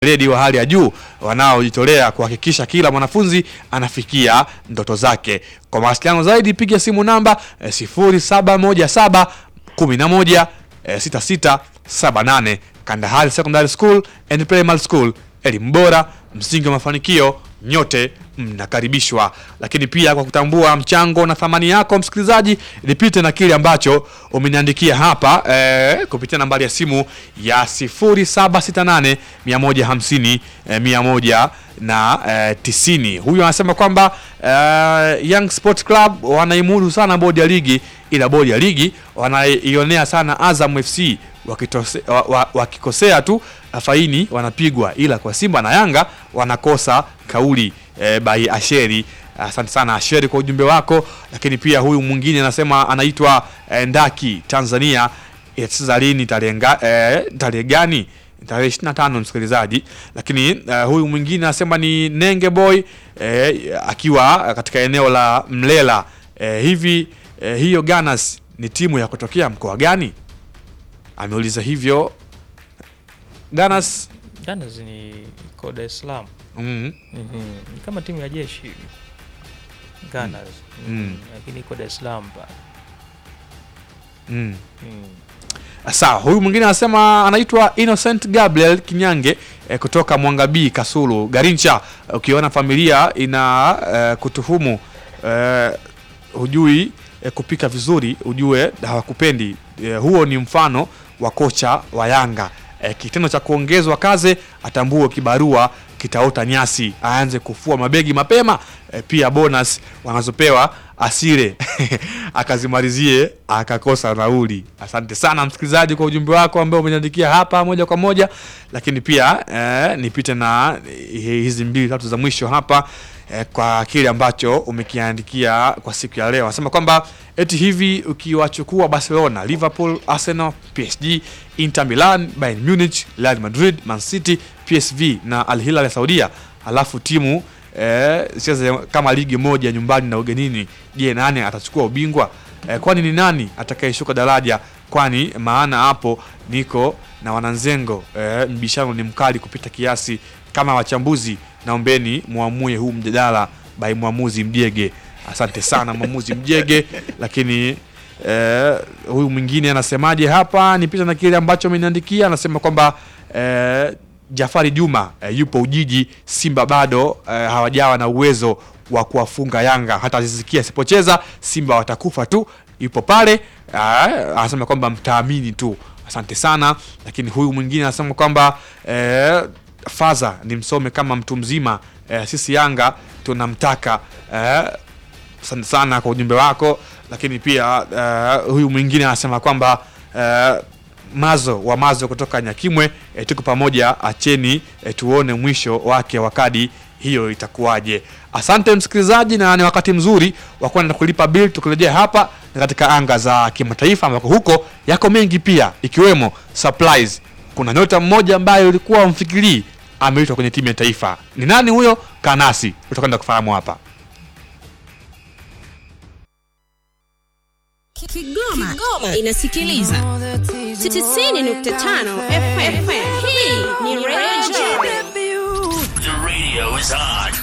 weledi wa hali ya juu wanaojitolea kuhakikisha kila mwanafunzi anafikia ndoto zake. Kwa mawasiliano zaidi piga simu namba eh, 0717 11 eh, 6678. Kandahari Secondary School and Primary School, elimu bora, msingi wa mafanikio. Nyote mnakaribishwa. Lakini pia kwa kutambua mchango na thamani yako, msikilizaji, nipite na kile ambacho umeniandikia hapa eh, kupitia nambari ya simu ya 0768 150 eh, 100 na eh, 90. Huyu anasema kwamba eh, Young Sport Club wanaimudu sana bodi ya ligi, ila bodi ya ligi wanaionea sana Azam FC wakitose, wa, wa, wakikosea tu faini wanapigwa, ila kwa Simba na Yanga wanakosa kauli e, by Asheri. Asante sana Asheri kwa ujumbe wako, lakini pia huyu mwingine anasema anaitwa e, Ndaki Tanzania itacheza lini, tarehe nga- e, tarehe gani? Tarehe 25 msikilizaji. Lakini e, huyu mwingine anasema ni Nenge Boy e, akiwa katika eneo la Mlela e, hivi e, hiyo Ganas ni timu ya kutokea mkoa gani? Ameuliza hivyo Ganas. Gunners ni iko Dar es Salaam. Mm. Mhm. Ni kama timu ya jeshi hivi. Gunners. Mm. Mhm. Lakini iko Dar es Salaam pale. Mm. Mm. Sawa, huyu mwingine anasema anaitwa Innocent Gabriel Kinyange eh, kutoka Mwangabii Kasulu Garincha. Ukiona familia ina eh, kutuhumu eh, hujui eh, kupika vizuri, ujue hawakupendi. Eh, huo ni mfano wa kocha wa Yanga. Eh, kitendo cha kuongezwa kazi, atambue kibarua kitaota nyasi, aanze kufua mabegi mapema. Eh, pia bonus wanazopewa asire akazimalizie akakosa nauli. Asante sana msikilizaji kwa ujumbe wako ambao umeniandikia hapa moja kwa moja, lakini pia eh, nipite na eh, hizi mbili tatu za mwisho hapa eh, kwa kile ambacho umekiandikia kwa siku ya leo. Anasema kwamba eti hivi ukiwachukua Barcelona, Liverpool, Arsenal, PSG, Inter Milan, Bayern Munich, Real Madrid, Man City, PSV na Al Hilal ya Saudia, alafu timu eh, sicheze kama ligi moja nyumbani na ugenini, je, nani atachukua ubingwa? Eh, kwani ni nani atakayeshuka daraja? Kwani maana hapo niko na wananzengo eh, mbishano ni mkali kupita kiasi. Kama wachambuzi, naombeni muamue huu mjadala by mwamuzi Mjege. Asante sana mwamuzi Mjege. Lakini eh, huyu mwingine anasemaje hapa? Nipita na kile ambacho ameniandikia, anasema kwamba eh, Jafari Juma eh, yupo Ujiji. Simba bado eh, hawajawa na uwezo wa kuwafunga Yanga. Hata Aziz Ki asipocheza Simba watakufa tu. Yupo pale eh, anasema kwamba mtaamini tu. Asante sana. Lakini huyu mwingine anasema kwamba eh, Faza ni msome kama mtu mzima eh, sisi Yanga tunamtaka eh, asante sana kwa ujumbe wako. Lakini pia eh, huyu mwingine anasema kwamba eh, Mazo wa Mazo kutoka Nyakimwe e, tuko pamoja, acheni e, tuone mwisho wake wa kadi hiyo itakuwaje. Asante msikilizaji, na ni wakati mzuri wa kwenda kulipa bill. Tukirejea hapa na katika anga za kimataifa, ambako huko yako mengi pia, ikiwemo surprise. Kuna nyota mmoja ambaye ulikuwa umfikirii ameitwa kwenye timu ya taifa. Ni nani huyo? Kanasi, utakwenda kufahamu hapa. Kigoma, Kigoma inasikiliza 90.5 FM. Hii ni Radio The radio is on.